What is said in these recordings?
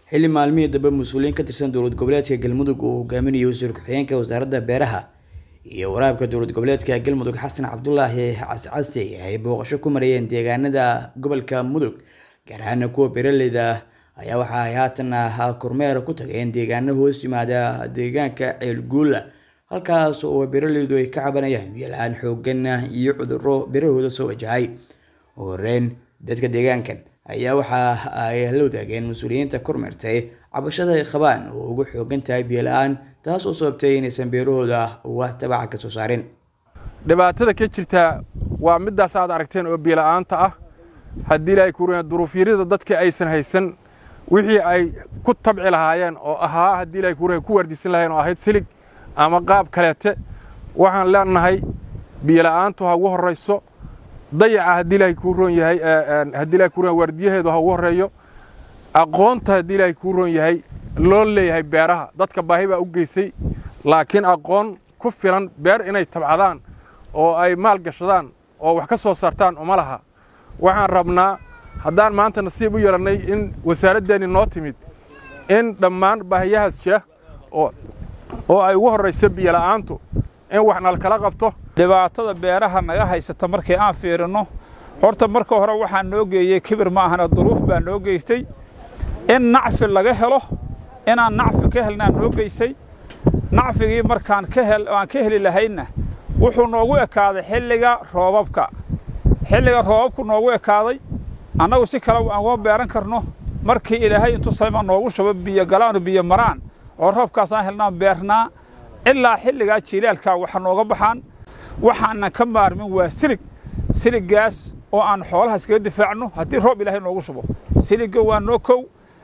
xilli maalmihii dambe mas-uuliyiin ka tirsan dowlad goboleedka galmudug uu hogaaminayo wasiir ku-xigeenka wasaaradda beeraha iyo waraabka dowlad goboleedka galmudug xasan cabdulaahi cascasi ay booqasho ku marayeen deegaanada gobolka mudug gaar ahaana kuwa beeraleyda ayaa waxa ay haatan kormeer ku tageen deegaano hoos yimaada deegaanka ceelguula halkaas oo beeraleydu ay ka cabanayaan biyo-la-aan xoogan iyo cuduro beerahooda soo wajahay ugu horeyn dadka deegaankan ayaa waxa ay la wadaageen mas-uuliyiinta kormeertay cabashada ay qabaan oo ugu xoogan tahay biyo-la-aan taas oo sababtay inaysan beerahooda wax tabaca ka soo saarin dhibaatada ka jirta waa midaas aad aragteen oo biyo-la-aanta ah haddii ilaahay kuuraya duruufyarida dadka aysan haysan wixii ay ku tabci lahaayeen oo ahaa haddii ilahay kuuraya ku waardisan lahayeen oo ahayd silig ama qaab kaleete waxaan leenahay biyo-la-aantu ha ugu horrayso dayaca haddii ilaahay kuu roon yahay haddii ilahay kuu roon waardiyaheedu ha ugu horreeyo aqoonta haddii ilaahay kuu roon yahay loo leeyahay beeraha dadka baahi baa u geysay laakiin aqoon ku filan beer inay tabcadaan oo ay maal gashadaan oo wax ka soo saartaan uma laha waxaan rabnaa haddaan maanta nasiib u yeelannay in wasaaraddeeni noo timid in dhammaan baahiyahaas jira oo oo ay ugu horrayso biyola'aantu in wax nalkala qabto dhibaatada beeraha naga haysata markii aan fiirinno horta marka hore waxaa noo geeyey kibir ma ahana duruuf baa noo geystay in nacfi laga helo inaan nacfi ka helnaa noo geysay nacfigii markaan aan ka heli lahaynna wuxuu noogu ekaaday xilliga roobabka xilliga roobabku noogu ekaaday annagu si kale aan uga beeran karno markii ilaahay intu sayma noogu shubo biyo galaanu biyo maraan oo roobkaasaan helnaan beernaa ilaa xilligaa jiilaalkaa waxa nooga baxaan waxaanan ka maarmin waa silig siliggaas oo aan xoolahaas kaga difaacno haddii roob ilaahay noogu shubo siligga waa noo kow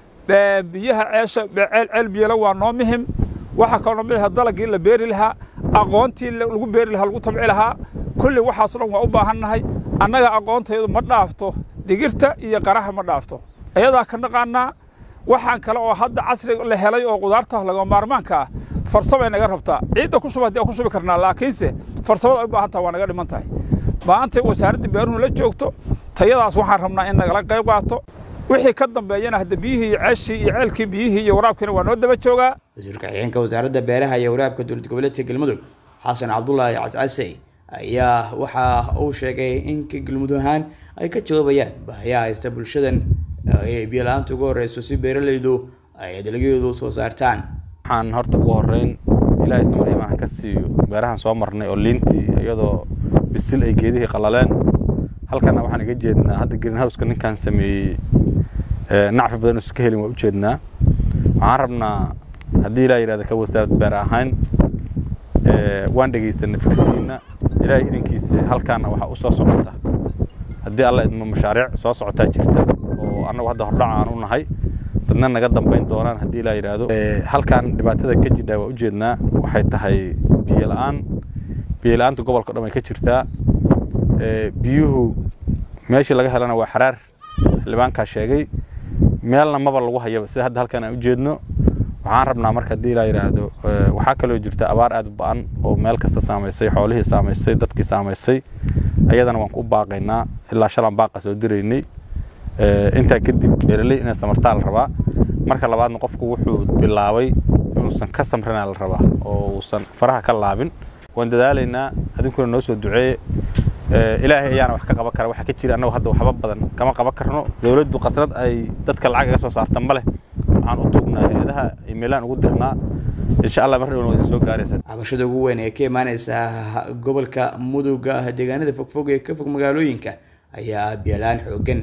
biyaha ceesha ceel biyala waa noo muhim waxaa kaloo mid aha dalagii la beeri lahaa aqoontii lagu beeri lahaa lagu tabci lahaa kulli waxaasoo dhan waa u baahannahay annaga aqoontaydu ma dhaafto digirta iyo qaraha ma dhaafto ayadaa ka naqaanaa waxaan kale oo hadda casri la helay oo qudaarta laga maarmaanka ah farsamay naga rabtaa ciidda ku shuba haddii aan ku shubi karnaa laakiinse farsamada ay u baahan taha waa naga dhiman tahay maanta wasaaradda beeruhu la joogto tayadaas waxaan rabnaa in nagala qayb qaato wixii ka dambeeyana hadda biyihii iyo ceeshii iyo ceelkii biyihii iyo waraabkiina waa noo daba joogaa wasiir ku-xigeenka wasaaradda beeraha iyo waraabka dowlad goboleedka galmudug xasan cabdulaahi cascase ayaa waxa uu sheegay in galmudug ahaan ay ka jawaabayaan baahiyaha haysta bulshadan ay biyo-la-aanta ugu horreyso si beeraleydu ay dalagyadoodu soo saartaan waxaan horta ugu horreyn ilaahay samar imaan ka siiyo beerahan soo marnay oo liintii iyadoo bisil ay geedihii qalaleen halkana waxaan iga jeednaa hadda greenhouseka ninkaan sameeyey nacfi badan isu ka helin waa u jeednaa waxaan rabnaa haddii ilaa yidhahda ka wasaarad beer ahayn waan dhegaysanay fikirkiina ilaahay idinkiisa halkaana waxaa u soo socota haddii alla idmo mashaariic soo socotaa jirta oo annagu hadda hordhac aan u nahay dadna naga dambayn doonaan haddii ilaa yidhaahdo halkan dhibaatada ka jidhaa waa u jeednaa waxay tahay biyo la'aan biyo la'aanta gobolka o dhan way ka jirtaa biyuhu meeshii laga helana waa xaraar xildhibaankaa sheegay meelna maba lagu hayaba sida hadda halkan aan u jeedno waxaan rabnaa marka haddii ilaa yidhaahdo waxaa kaloo jirta abaar aad u ba'an oo meel kasta saamaysay xoolihii saamaysay dadkii saamaysay ayadana waan ku baaqaynaa ilaa shalan baaqa soo diraynay intaa kadib beeraley inay samartaa la rabaa marka labaadna qofku wuxuu bilaabay inuusan ka samrina la rabaa oo uusan faraha ka laabin waan dadaalaynaa adinkuna noo soo duceeye ilaahay ayaana wax ka qaban kara waxa ka jira annagu hadda waxba badan kama qaban karno dowladdu qasnad ay dadka lacag iga soo saarta ma leh waxaan u tugnaa hay-adaha iimaylaan ugu dirnaa insha allah mar dhowna waydin soo gaaraysa cabashada ugu weyn ee ka imaanaysa gobolka muduga deegaanada fogfog ee ka fog magaalooyinka ayaa biyo-la-aan xoogan